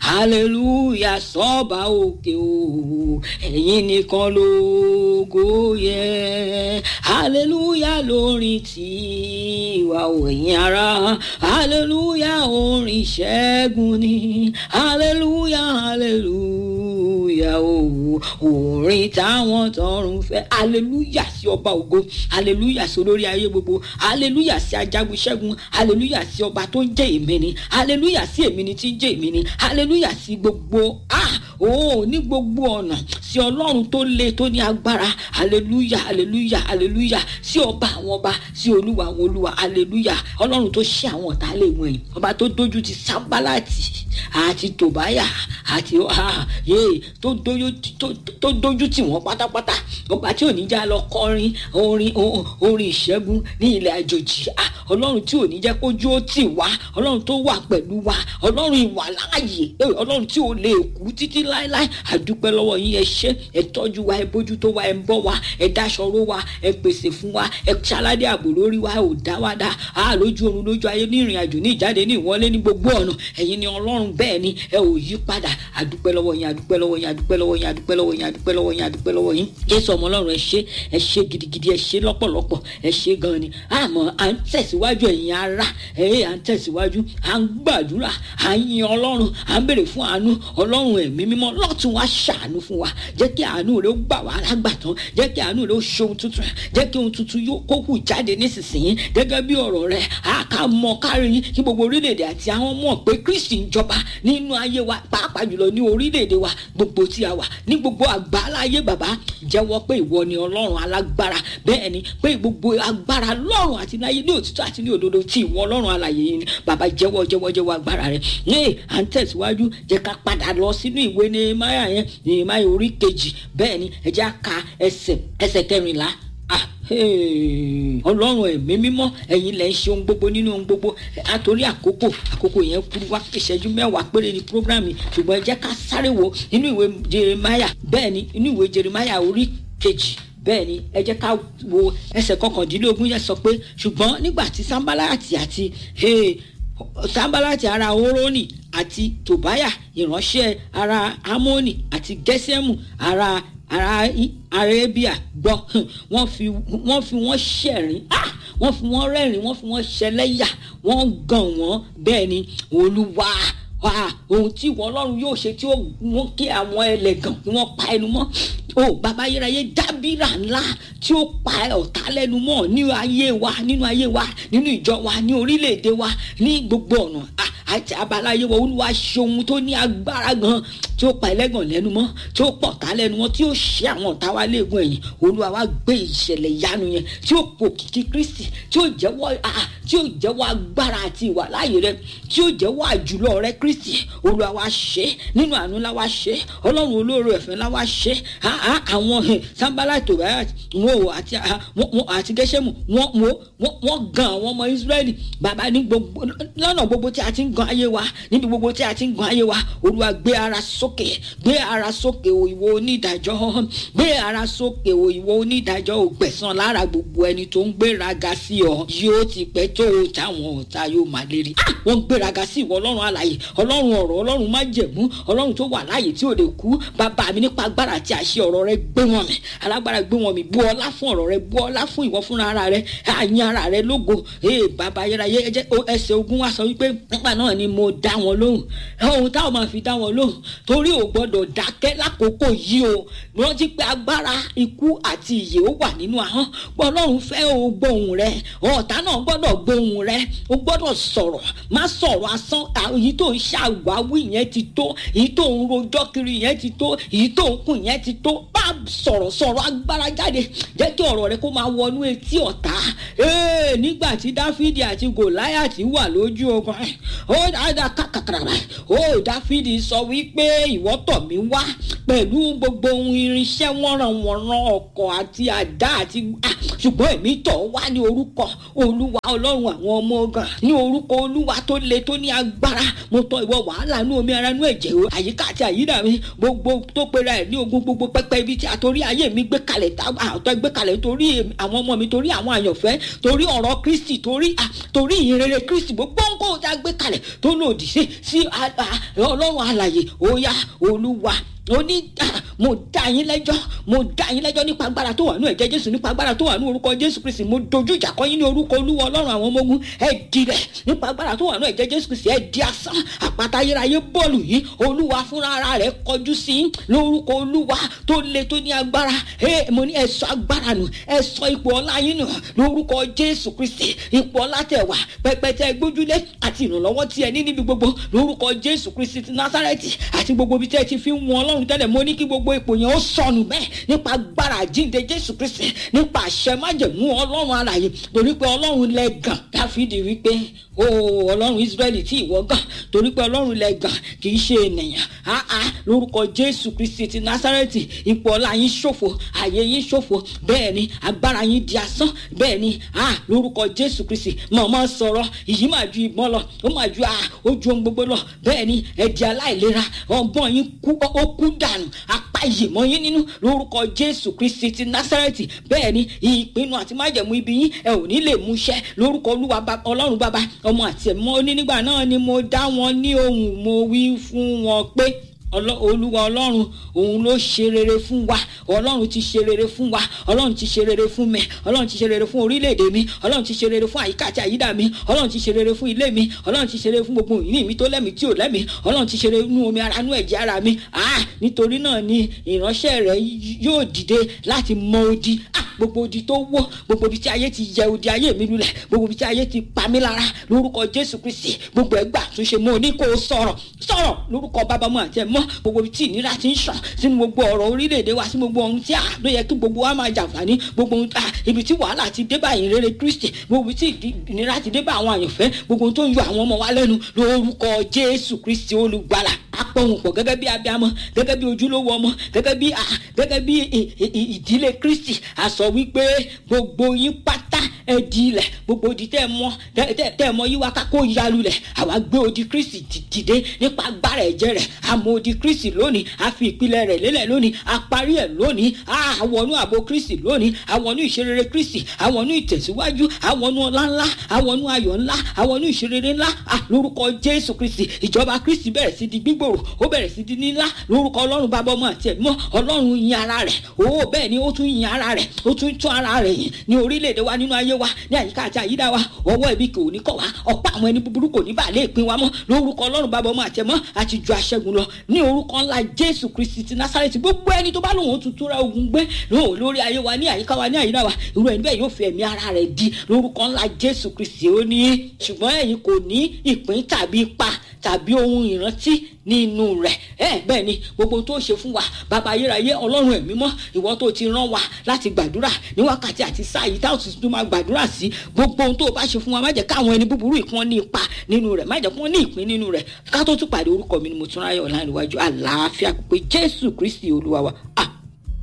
hallelujah sọ́ba òkè o ẹ̀yin nìkan lógo yẹ hallelujah lórin tiwa ò ẹ̀yin ara hallelujah orin ìṣẹ́gun ni hallelujah hallelujah o orin táwọn tọrùn fẹ́ hallelujah sí ọba ògo hallelujah sí olórí ayé gbogbo hallelujah sí ajagun ṣẹ́gun hallelujah sí ọba tó ń jẹ́ èmi ni hallelujah sí èmi ni tí ń jẹ́ èmi ni hallelujah sí gbogbo ah oh ní gbogbo ọ̀nà sí ọlọ́run tó le tó ní agbára hallelujah hallelujah hallelujah sí ọba àwọn ọba sí olúwa àwọn olúwa hallelujah ọlọ́run tó ṣe àwọn ọ̀tá lè wọ̀nyí ọba tó dójú ti sábàlátì àti tòbáyà àti yé tó dójú tì wọ́n pátápátá ọba tí ò ní já lọ kọrin orin orin ìṣẹ́gun ní ilẹ̀ àjòjì ọlọ́run tí ò ní jẹ́ kójú ó tì wá ọlọ́run tó wà pẹ̀lú wa ọlọ́run ìwà láàyè ọlọ́run tí ò lè kú títí láéláé àdúpẹ́ lọ́wọ́ yín ẹ ṣé ẹ tọ́jú wa ẹ bójú tó wa ẹ ń bọ́ wa ẹ dáṣọró wa ẹ pèsè fún wa ẹ ṣaládé ààbò lórí wa ẹ ò dá wa dá a lójú oorun lójú ayé ní ìrìn àjò ní ìjáde ní ìwọlé ní gbogbo ọ̀nà ẹ̀yin ni ọlọ́run bẹ́ẹ̀ ni ẹ ò yí padà àdúpẹ́ lọ́wọ́ yín àdúpẹ́ lọ́wọ́ yín àdúpẹ́ lọ́wọ́ yín àdúpẹ́ lọ́wọ́ yín àdúpẹ́ lọ́wọ́ yín àdúpẹ́ lọ́wọ́ yín jésù ọmọ ọlọ́run ẹ ṣé ẹ ṣé gidigidi ẹ ṣé lọ́pọ̀lọpọ̀ ẹ ṣé gan ni àmọ́ à ń tẹ̀síwájú ẹ̀yin ara ẹ̀ à ń tẹ̀síwájú à ń gbàdúrà à ń yin ọlọ́run à ń béèrè fún àánú ọlọ́run ẹ̀mí mímọ́ lọ́tún wá ṣàánú fún wa jẹ́ kí àánú rẹ̀ ó gbà wá lágbàtàn jẹ́ kí àánú rẹ̀ ó ṣe ohun tuntun jẹ́ kí ohun tuntun yóò kó hù jáde nísinsìnyí gẹ́gẹ́ bí ọ̀rọ̀ rẹ̀ á ká mọ kárí kí gbogbo orílẹ̀-èdè àti àwọn mọ̀ pé kristi ń jọba nínú ayé wa pàápàá jùlọ ní orílẹ̀-èdè wa gbogbo tí a wà ní gbogbo àgbáláyé bàbá jẹ́wọ́ pé ìwọ ni ọlọ́run alágbára bẹ́ẹ̀ ni pé gbogbo agbára lọ́run àti láyé ní òtítọ́ àti ní òdodo tí ìwọ ọlọ́run alàyè yìí ni bàbá jẹ́wọ́ jẹ́wọ́ jẹ́wọ́ agbára rẹ̀ ní à ń tẹ̀síwájú jẹ́ ká padà lọ sínú ìwé Nehemiah yẹn Nehemiah orí kejì bẹ́ẹ̀ ni ẹ jẹ́ á ka ẹsẹ̀ ẹsẹ̀ kẹrìnlá ah ọlọ́run ẹ̀mí mímọ́ ẹ̀yin lẹ̀ ń ṣe ohun gbogbo nínú ohun gbogbo àtòrí àkókò àkókò yẹn kúrú wá ìṣẹ́jú mẹ́wàá péré ní programme ṣùgbọ́n ẹ jẹ́ ká sáré wo nínú ìwé Jeremiah bẹ́ẹ̀ ni inú ìwé Jeremiah orí kejì bẹ́ẹ̀ ni ẹ jẹ́ ká wo ẹsẹ̀ kọkàndínlógún yẹn sọ pé ṣùgbọ́n nígbà tí Sanbalati àti Sanbalati ara Hórónì àti Tòbáyà ìránṣẹ́ ara Amónì àti Gẹ́sẹ́mù ara ara arabia gbọ́ wọ́n fi wọ́n fi wọ́n ṣẹ̀rín wọ́n fi wọ́n rẹ́rìn wọ́n fi wọ́n ṣẹlẹ́yà wọ́n gàn wọ́n bẹ́ẹ̀ ni olúwa ohun tí ìwọ ọlọ́run yóò ṣe tí ó mú kí àwọn ẹlẹ́gàn kí wọ́n pa ẹnu mọ́ o bàbá ayérayé dábìrà ńlá tí ó pa ọ̀tá lẹ́nu mọ́ ní ayé wa nínú ayé wa nínú ìjọ wa ní orílẹ̀-èdè wa ní gbogbo ọ̀nà àti abalaye wọ olúwa ṣe ohun tó ní agbára gan tí ó pa ẹlẹ́gàn lẹ́nu mọ́ tí ó pọ̀ tá lẹ́nu mọ́ tí ó ṣe àwọn ọ̀tá wa léegun ẹ̀yìn olúwa wa gbé ìṣẹ̀lẹ̀ ìyanu yẹn tí ó pò kìkì kristi tí ó jẹ́wọ́ tí ó jẹ́wọ́ agbára àti ìwà láàyè rẹ tí ó jẹ́wọ́ àjùlọ rẹ kristi olúwa wa ṣe nínú àánú la wa ṣe ọlọ́run olóore ẹ̀fẹ́ la wa ṣe àwọn sanbala tòbáyà wọn ò àti àti gẹ́sẹ̀mù wọn wọn gan àwọn ọmọ israẹli bàbá ní gbogbo lọ́nà gbogbo tí a ti ń gan ayé wa níbi gbogbo tí a ti ń gan ayé wa olúwa gbé ara sókè gbé ara sókè o ìwọ onídàájọ́ gbé ara sókè o ìwọ onídàájọ́ ò gbẹ̀san lára gbogbo ẹni tó ń gbéraga sí ọ yóò ti pẹ́ tó o táwọn ọ̀tá yóò máa lérí wọ́n gbéraga sí ìwọ ọlọ́run alààyè ọlọ́run ọ̀rọ̀ ọlọ́run má jẹ̀mú ọlọ́run tó wà láàyè tí ò lè kú bàbá mi nípa agbára àti àṣẹ ọ̀rọ̀ rẹ gbé wọn mi alágbára gbé wọn mi bú ọlá fún ọ̀rọ̀ rẹ bú ọlá fún ìwọ fúnra ara rẹ àyìn ara rẹ lógo ee bàbá ayérayé ẹsẹ̀ ogun wa sọ wípé nígbà náà ni mo dá wọn lóhùn ohun táwọn máa fi dá wọn lóhùn torí ò gbọ́dọ̀ dákẹ́ lákòókò yìí o rántí pé agbára ikú àti ìyè ó wà nínú ahọ́n pé ọlọ́run fẹ́ o gbóhùn rẹ ọ̀tá náà gbọ́dọ̀ gbóhùn rẹ o gbọ́dọ̀ sọ̀rọ̀ má sọ̀rọ̀ asán èyí tó ń ṣàwáwí yẹn ti tó èyí tó ń rojọ́ kiri yẹn ti tó èyí tó ń kùn yẹn ti tó bá sọ̀rọ̀ sọ̀rọ̀ agbára jáde jẹ́ kí ọ̀rọ̀ rẹ kó máa wọnú etí ọ̀tá nígbà tí dáfídì àti gòláyàtì wà lójú ogun ó dáadáa kàkàkàrà ó dáfídì sọ wípé ìwọ tọ̀ mí wá pẹ̀lú gbogbo ohun irinṣẹ́ wọ́nranwọ̀nran ọkọ̀ àti àdá àti ṣùgbọ́n èmi tọ̀ wá ní orúkọ olúwa ọlọ́run àwọn ọmọ ogun ní orúkọ olúwa tó le tó ní agbára mo tọ̀ ìwọ wàhálà inú omi ara inú ẹ̀jẹ̀ o àyíká àti àyídà mi gbogbo tó pera ẹ̀ ní ogun gbogbo pẹ́pẹ́ ibi tí àtòrí ayé mi gbé kalẹ̀ àtọ́ gbé kalẹ̀ torí àwọn ọmọ mi torí àwọn àyànfẹ́ torí ọ̀rọ̀ kristi torí torí ìrere kristi gbogbo nǹkan tá a gbé kalẹ̀ tó lòdì sí sí ọlọ́run alàyè ó yá olúwa ó ní mo dá yín lẹ́jọ́ mo dá yín lẹ́jọ́ nípa agbára tó wà ní ẹ̀jẹ̀ jésù nípa agbára tó wà ní orúkọ jésù kristi mo dojú ìjà kọ yín ní orúkọ olúwa ọlọ́run àwọn ọmọ ogun ẹ di rẹ̀ nípa agbára tó wà ní ẹ̀jẹ̀ jésù kristi ẹ di asán àpáta ayérayé bọ́ọ̀lù yìí olúwa fúnra ara rẹ̀ kọjú sí yín lórúkọ olúwa tó le tó ní agbára ẹ mo ní ẹ sọ agbára nù ẹ sọ ipò ọlá yín nù lórúkọ jésù kristi ipò ọlá tẹ wà pẹpẹ tẹ gbójúlé àti ìrànlọ́wọ́ tí ẹ ní níbi gbogbo lórúkọ jésù kristi ti násárẹ́tì àti gbogbo ibi tẹ ti fi ń wọn ọlọ́run ọlọ́run tẹ́lẹ̀ mo ní kí gbogbo ipò yẹn ó sọnù bẹ́ẹ̀ nípa agbára àjíǹde jésù kristi nípa àṣẹ májẹ̀mú ọlọ́run alààyè torí pé ọlọ́run lẹ gàn dáfídì wípé o ọlọ́run israẹli tí ìwọ gàn torí pé ọlọ́run lẹ gàn kì í ṣe ènìyàn áá lórúkọ jésù kristi ti násárẹ́tì ipò ọlá yín ṣòfò àyè yín ṣòfò bẹ́ẹ̀ ni agbára yín di asán bẹ́ẹ̀ ni á lórúkọ jésù kristi mọ̀mọ́ sọ̀rọ̀ ìyí máa ju ìbọn lọ ó máa ju ojú ohun gbogbo lọ bẹ́ẹ̀ ni ẹ̀dì aláìlera ọgbọ́n yín kú ó kú dànù apá ìyèmọ yín nínú lórúkọ jésù kristi ti násárẹ́tì bẹ́ẹ̀ ni ìpinnu àti májẹ̀mú ibi yín ẹ ò ní lè múṣẹ́ lórúkọ olúwa ọlọ́run bàbá ọmọ àti ẹ̀mọ́ ní nígbà náà ni mo dá wọn ní ohùn mo wí fún wọn pé olúwa ọlọ́run òun ló ṣe rere fún wa ọlọ́run ti ṣe rere fún wa ọlọ́run ti ṣe rere fún mi ọlọ́run ti ṣe rere fún orílẹ̀-èdè mi ọlọ́run ti ṣe rere fún àyíká àti àyídà mi ọlọ́run ti ṣe rere fún ilé mi ọlọ́run ti ṣe rere fún gbogbo ìní mi tó lẹ́mìí tí ò lẹ́mìí ọlọ́run ti ṣe rere nú omi ara nú ẹ̀jẹ̀ ara mi ah nítorí náà ni ìránṣẹ́ rẹ̀ yóò dìde láti mọ odi ah gbogbo odi tó wó gbogbo ibi tí ayé ti yẹ odi ayé mi lulẹ̀ gbogbo ibi tí ayé ti pa mí lára lórúkọ jésù kristi gbogbo ẹgbà túnṣe mo ní kó o sọ̀rọ̀ sọ̀rọ̀ lórúkọ bàbá mu àti ẹ̀mọ́ gbogbo ibi tí ìnira ti ń sàn sínú gbogbo ọ̀rọ̀ orílẹ̀-èdè wa sí gbogbo ohun tí a ló yẹ kí gbogbo wa máa jàǹfààní gbogbo ohun ibi tí wàhálà ti dé bá ìrere kristi gbogbo ibi tí ìnira ti dé bá àwọn àyànfẹ́ gbogbo ohun tó ń yọ àwọn ọmọ wa lẹ́nu lórúkọ jésù kristi olùgbàlà apọ̀hùn pọ̀ gẹ́gẹ́ bí abiyamọ gẹ́gẹ́ bí ojúlówó ọmọ gẹ́gẹ́ bí gẹ́gẹ́ bí ìdílé kristi a sọ wípé gbogbo yín pátá ẹ di ilẹ̀ gbogbo odi tẹ́ ẹ mọ́ tẹ́ ẹ mọ́ yí wá ká kó yalulẹ̀ àwa gbé odi kristi dìde nípa agbára ẹ̀jẹ̀ rẹ̀ àmọ́ odi kristi lónìí a fi ìpìlẹ̀ rẹ̀ lélẹ̀ lónìí a parí ẹ̀ lónìí àwọnú àbò kristi lónìí àwọnú ìṣerere kristi àwọnú ìtẹ̀síwájú àwọnú ọlá ńlá àwọnú ayọ̀ ńlá àwọnú ìṣerere ńlá lórúkọ jésù kristi ìjọba kristi bẹ̀rẹ̀ sí di gbígbòrò ó bẹ̀rẹ̀ sí di nílá lórúkọ ọlọ́run bàbá ọmọ àti ẹ̀mọ́ ọlọ́run yin ara rẹ̀ ó bẹ́ẹ̀ ni ó tún yin ara rẹ̀ ó tún tún ara rẹ̀ yìn ní orílẹ̀-èdè wa nínú ayé wa ní àyíká àti àyídá wa ọwọ́ ibi kò ní kọ̀ wá ọ̀pá àwọn ẹni búburú kò ní bà lè pín wa mọ́ lórúkọ ọlọ́run bàbá ọmọ àti ẹ̀mọ́ àti ju aṣẹ́gun lọ ní orúkọ ńlá jésù kristi ti násárẹ́tì gbogbo ẹni tó bá lòun tuntun ra ogun gbé lóhùn lórí ayé wa ní àyíká wa ní àyídá wa irú ẹni bẹ́ẹ̀ yóò fi ẹ̀mí ara rẹ̀ di lórúkọ ńlá jésù kristi ó ní ṣùgbọ́n ẹ̀yin kò ní ìpín tàbí ipa tàbí ohun ìrántí nínú rẹ̀ ẹ bẹ́ẹ̀ ni gbogbo tó ṣe fún wa bàbá ayérayé ọlọ́run ẹ̀mí mọ́ ìwọ tó ti rán wa láti gbàdúrà ní wákàtí àti sáà yìí táwọn tuntun máa gbàdúrà sí gbogbo ohun tó o bá ṣe fún wa má jẹ́ káwọn ẹni búburú ìkan ní ipa nínú rẹ̀ má jẹ́ kí wọ́n ní ìpín nínú rẹ̀ ká tó tún pàdé orúkọ mi ni mo tún ráyọ̀ láìníwájú àlàáfíà pé jésù kristi olúwa wa ah